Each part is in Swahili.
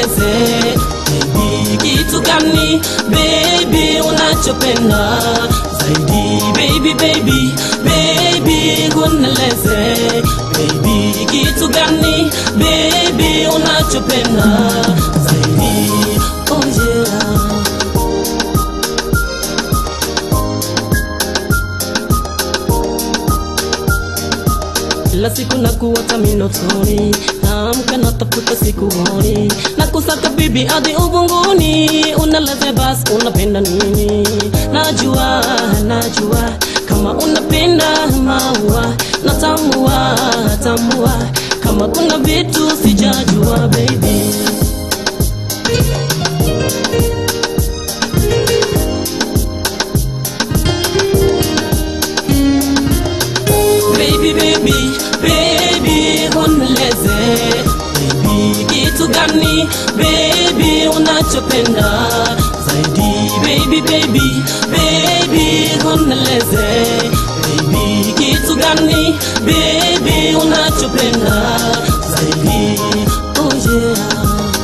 uneleze baby, kitu gani baby unachopenda zaidi baby baby baby uneleze baby, kitu gani baby unachopenda zaidi oh yeah. kila siku na kuota minotoni naamka natafuta sikuoni na kusaka bibi hadi ubunguni unaleze bas unapenda nini najua najua kama unapenda maua natambua tambua kama kuna vitu sijajua baby baby baby baby uneleze baby kitu gani baby unachopenda zaidi baby baby baby uneleze baby kitu gani baby unachopenda zaidi oh yeah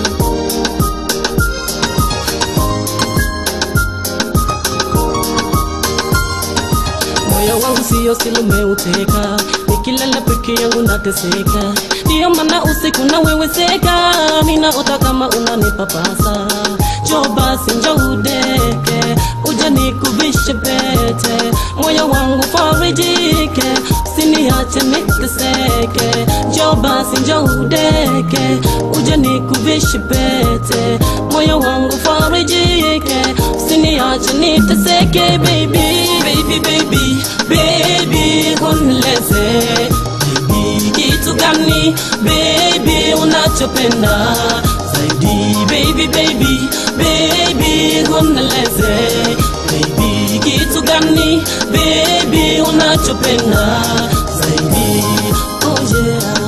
moyo wangu sio sili umeuteka nikilala peke yangu nateseka ndiyo maana usiku naweweseka minaota kama unanipapasa jo basi njo udeke uje nikuvishe pete moyo wangu farijike usiniache niteseke jo basi njo udeke uje nikuvishe pete moyo wangu farijike usiniache niteseke baby baby baby baby uneleze baby kitu gani baby unachopenda zaidi baby baby baby uneleze baby kitu gani baby unachopenda zaidi oh yeah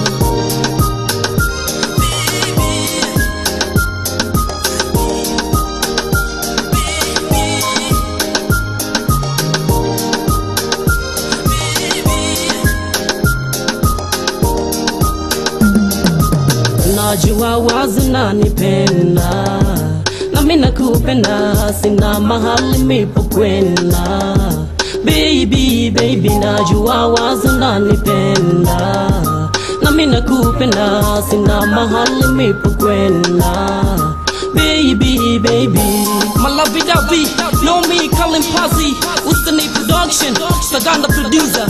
najua wazi nanipenda nami nakupenda sina mahali mipo kwenda baby baby najua wazi nanipenda nami nakupenda sina mahali mipo kwenda baby baby Malavi Davi, know me, Colin Posse, Ustani Production, Saganda Producer.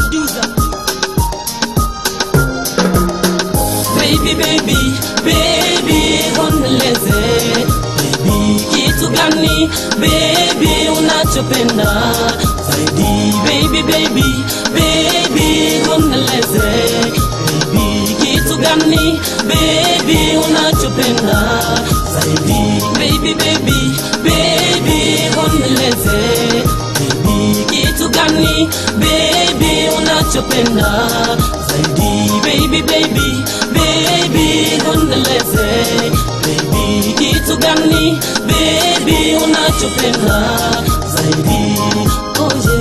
baby baby baby uneleze baby kitu gani baby unachopenda zaidi baby baby baby uneleze baby kitu gani baby unachopenda zaidi baby baby baby uneleze baby kitu gani baby unachopenda zaidi baby baby baby uneleze baby kitu gani baby unachopenda zaidi oh yeah.